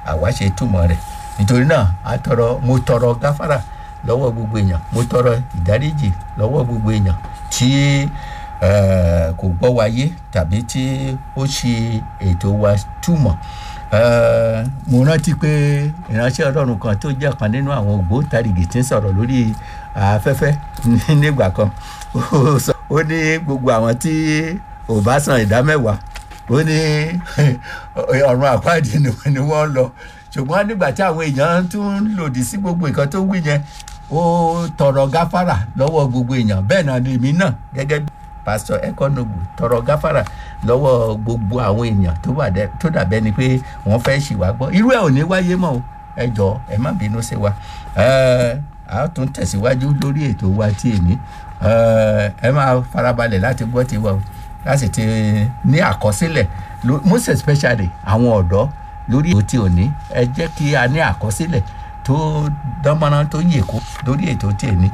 àwa ṣe túmọ̀ rẹ̀ nítorí náà a tọrọ mo tọrọ gáfárà lọ́wọ́ gbogbo èèyàn mo tọrọ ìdáríjì lọ́wọ́ gbogbo èèyàn tí eh, kò gbọ́ wáyé tàbí tí ó ṣe ètò wa túmọ̀ Eh, mo rántí pé ìránṣẹ́ ọlọ́run kan tó jẹ́ kan nínú àwọn ògbóǹtarìgì tí ń sọ̀rọ̀ lórí afẹ́fẹ́ nígbà kan ó sọ- ó ní gbogbo àwọn tí ò bá san ìdá mẹ́wàá ó ní ọ̀run àpáàdé ni ni wọ́n lọ ṣùgbọ́n nígbà tí àwọn èèyàn tún ń lòdì sí gbogbo nǹkan tó wí yẹn ó tọrọ gáfárà lọ́wọ́ gbogbo èèyàn bẹ́ẹ̀ náà ni èmi náà gẹ́gẹ́ bí pásítọ̀ ẹkọnọgbù tọrọ gáfárà lọ́wọ́ gbogbo àwọn èèyàn tó wà dẹ tó dàbẹ́ ni pé wọ́n fẹ́ ṣì wá gbọ́ irú ẹ̀ ò ní wáyé mọ́ o ẹ jọ ẹ má bínú sí wa ẹ á tún tẹ̀síwájú lórí ètò wa tí èmi ẹ ẹ máa farabalẹ̀ láti gbọ́ tiwa o láti ti ní àkọsílẹ̀ lo- most especially àwọn ọ̀dọ́ lórí ètò tí ò ní ẹ jẹ́ kí a ní àkọsílẹ̀ tó dánmọ́rán tó yè kó lórí ètò tí èmi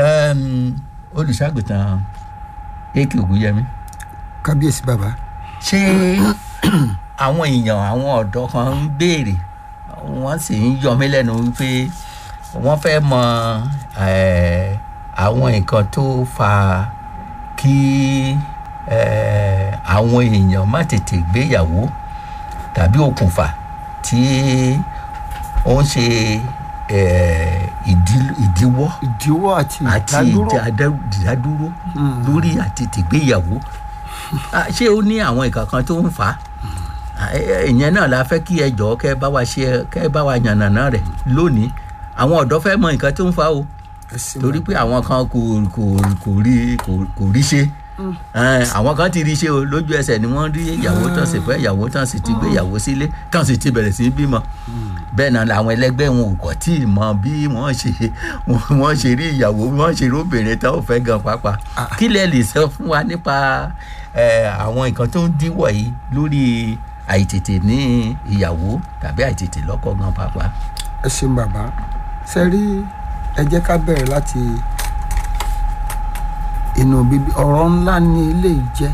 olùṣàgùtàn ak ògúnyẹmí kábíyèsí bàbá ṣé àwọn èèyàn àwọn ọ̀dọ́ kan ń béèrè wọ́n sì ń yọ mí lẹ́nu wípé wọ́n fẹ́ mọ eh, àwọn nǹkan tó fa kí eh, àwọn èèyàn má tètè gbéyàwó tàbí okùnfà tí ó ń ṣe eh, ìdí- ìdíwọ́ ìdíwọ́ àti àti ìdádúró ìdádá- ìdádúró lórí àti tìgbéyàwó Ah, ṣé ó ní àwọn nǹkan kan tó ń fà á Ah, ẹ- ẹ- ìyẹn náà la fẹ́ kí ẹ jọ̀ọ́ kẹ́ ẹ bá wa ṣe kẹ́ ẹ bá wa yànnàná rẹ̀ lónìí àwọn ọ̀dọ́ fẹ́ mọ nǹkan tó ń fà á o ẹ ṣé torí pé àwọn kan kò kò kò rí kò kò rí ṣe Eh, àwọn kan ti rí ṣe o lójú ẹsẹ̀ ni wọ́n rí ìyàwó tán sì fẹ́ ìyàwó tán sì ti gbé ìyàwó sílé tán sì ti bẹ̀rẹ̀ sí í bímọ bẹ́ẹ̀ náà làwọn ẹlẹgbẹ́ wọn ò kọ̀ tí ì mọ bí wọ́n ṣe wọ́n ṣe rí ìyàwó bí wọ́n ṣe rí obìnrin tán ò fẹ́ gan pàápàá kí lẹ lè sọ fún wa nípa eh, àwọn nǹkan tó ń díwọ̀ yìí lórí àìtètè ní ìyàwó tàbí àìtètè lọ́kọ gan pàápàá. ẹ ṣeun bàbá ṣe rí ẹ jẹ́ ká bẹ̀rẹ̀ láti inú bíbí ọ̀rọ̀ ńlá ni ilé yìí jẹ́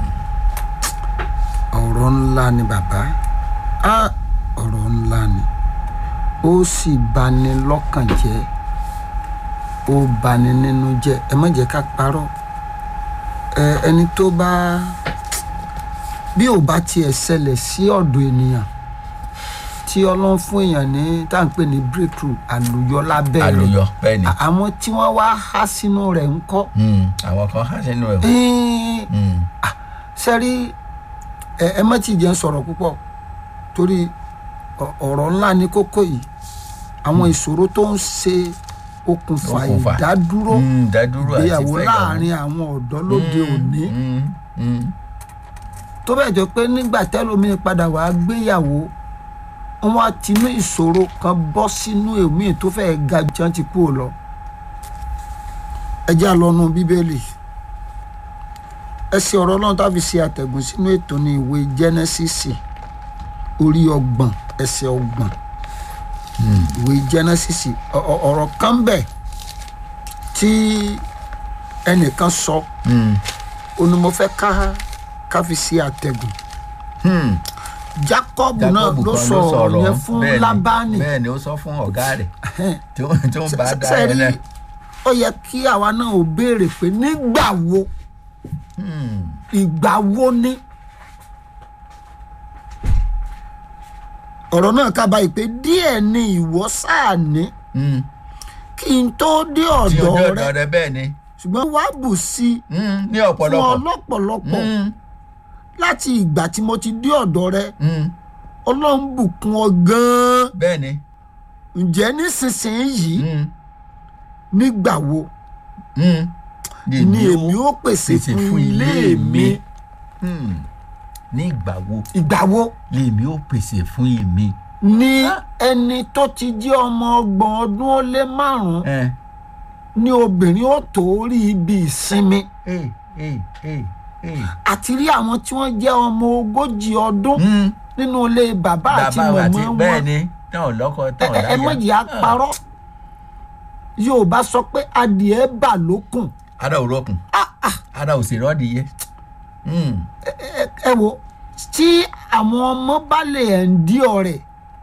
ọ̀rọ̀ ńlá ni bàbá á ọ̀rọ̀ ńlá ni ó sì bani lọ́kàn jẹ́ ó bani nínú jẹ́ ẹ má jẹ́ ká parọ́ ẹ ẹni tó bá bí ò bá tiẹ̀ ṣẹlẹ̀ sí ọ̀dọ̀ ènìyàn tí ọlọ́run fún èèyàn ní tá à ń pè ní breakthrough àlùyọ lábẹ́ rẹ̀ àlùyọ bẹ́ẹ̀ ni À- àwọn tí wọ́n wá há sínú rẹ̀ ń kọ́ Mm, àwọn kan há sínú ẹ̀ Ẹ́ẹ̀, Mm, sẹ́rí ẹ ẹ má ti jẹ́ ń sọ̀rọ̀ púpọ̀ torí ọ- ọ̀rọ̀ ńlá ni kókó yìí àwọn ìṣòro tó ń ṣe okùnfà Okùnfà. ìdádúró mm, dádúró àti ìgbéyàwó fẹ́yàwó. láàrin àwọn ọ̀dọ́ lóde Mm, òní mm, mm, tó bẹ́ẹ̀ jọ pé nígbà tẹ́lómi padà wá gbéyàwó wọn á tinú ìṣòro kan bọ́ sínú èmi tó fẹ́ ga jù tí wọ́n ti kú ò lọ. ẹ já lọ́nu bíbélì ẹsẹ̀ ọ̀rọ̀ náà tàbí ṣe àtẹ̀gùn sínú ètò ní ìwé jẹ́nẹ́sísì orí ọgbọ̀n ẹsẹ̀ ọgbọ̀n ìwé jẹ́nẹ́sísì ọ- ọ- ọ̀rọ̀ kan bẹ̀ tí ẹnìkan sọ mm, ó ní mo fẹ́ ká ká fi ṣe àtẹ̀gùn mm. jacob náà Jákọ́bù ló kan sọ ọ̀rọ̀ yẹn fún bẹ́ẹ̀ ni, lábánì bẹ́ẹ̀ ni ó sọ fún ọ̀gá rẹ̀ tí ó tí ó ń bá a dá ẹ sẹ́rí lẹ́ ó yẹ kí àwa náà ò béèrè pé nígbà wo ìgbà wo ni ọ̀rọ̀ náà kábàáyé pé díẹ̀ ni ìwọ sáà ní kí n tó dé tí ojú ọ̀dọ̀ ọ̀dọ̀ rẹ rẹ bẹ́ẹ̀ ni ṣùgbọ́n wàá bù sí i Mm, ní fún ọ̀pọ̀lọpọ̀ ọ lọ́pọ̀lọpọ̀ Mm, láti ìgbà tí mo ti dé ọ̀dọ̀ rẹ mm, ọlọ́run bùkún ọ gan-an bẹ́ẹ̀ ni ǹjẹ́ nísinsìnyí Mm, nígbà wo mm. ni èmi ó pèsè fún ilé mi Mm. ní ìgbà wo ìgbà wo lèmi ó pèsè fún èmi. ni ẹni tó ti jẹ́ ọmọ ọgbọ̀n ọdún ó lé márùn-ún ẹ ni obìnrin ó tó rí ibi ìsinmi ẹ ẹ ẹ ẹ. àti rí àwọn tí wọ́n jẹ́ ọmọ ogójì ọdún Mm. nínú ilé bàbá àti bàbá àti mọ̀mọ́ bẹ́ẹ̀ wọn ni táwọn lọ́kọ ẹ táwọn ẹ- láyà. ẹ mọ̀jì á parọ́ yorùbá sọ pé adìẹ bà lókùn ara ò rọkùn ara ò sì rọ́ọ̀dì yẹ. Mm. ẹ ẹ wo tí àwọn ọmọ bá lè ẹ̀ ń dí ọ̀rẹ́